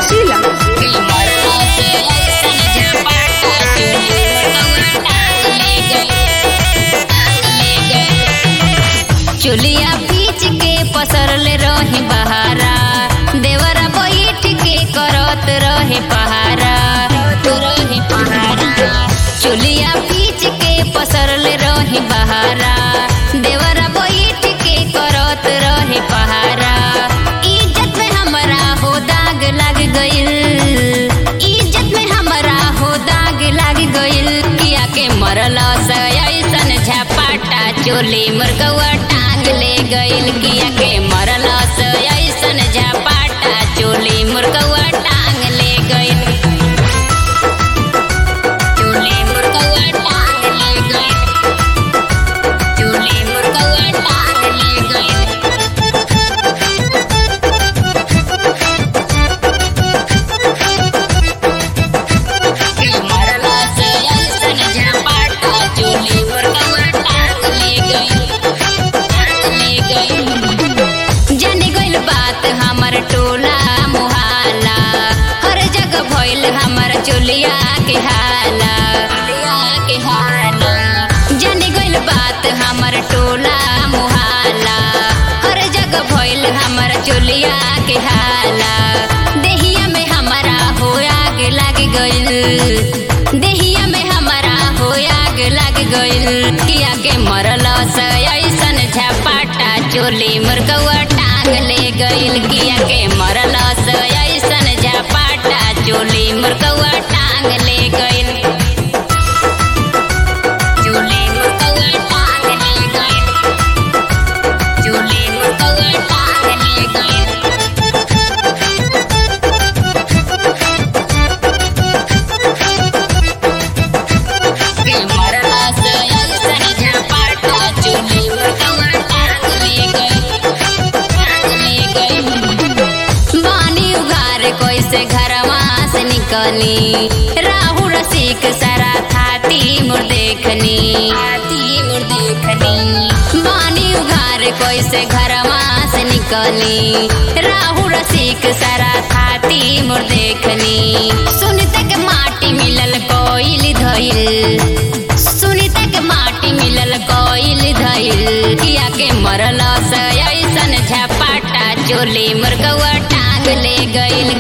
जिला चुलिया पीच के पसरले रही बहारा देवरा बैठ के करत रहे पहारा रहे पहारा चुलिया पीच के पसरले रही बहारा देवरा बैठ के करत रहे पहारा इज्जत में हमरा हो दाग लग गइल इज्जत में हमरा हो दाग लग गइल किया के मरल ऐसन झपाटा चोली मुर्गवा टांग ले गइल किया के मरल ऐसन झपाटा चोली मुर्गवा टांग ले गइल चोली मुर्गवा टांग ले गइल चोली मुर्गवा टांग ले गइल मरला से ऐसन झपाटा चोली मुर्गवा टांग ले गइल टांग ले गइल जाने गइल बात हमर टोला मोहल्ला हर जगह भइल हमर चोलिया के हाला के हाला जाने गइल बात हमर टोला मोहल्ला हर जगह भइल हमर चोलिया के हाला देहिया में हमारा हो आग लग गइल देहिया में हमारा हो आग लग गइल किया के मरल से ऐसन झपाटा चोली मुर्गवा टांग ले गइल किया के मरल से ऐसन झपाटा चोली मुर्गवा टांग ले गइल चोली मुर्गवा टांग ले गइल चोली मुर्गवा टांग ले गइल मरला से ऐसन झपाटा चोली मुर्गवा टांग ले गइल टांग ले गइल बानी उघार कैसे घरवा से निकली राहु रसिक सारा थाती मोर देखनी थाती मोर देखनी बानी उघार कैसे घरवा से निकली राहु रसिक सारा थाती मोर देखनी सुनते के माटी मिलल कोइल धइल सुनीता के माटी मिलल कोइल धइल किया के मरल से ऐसन झपाटा चोली मुर्गवा टांग ले गइल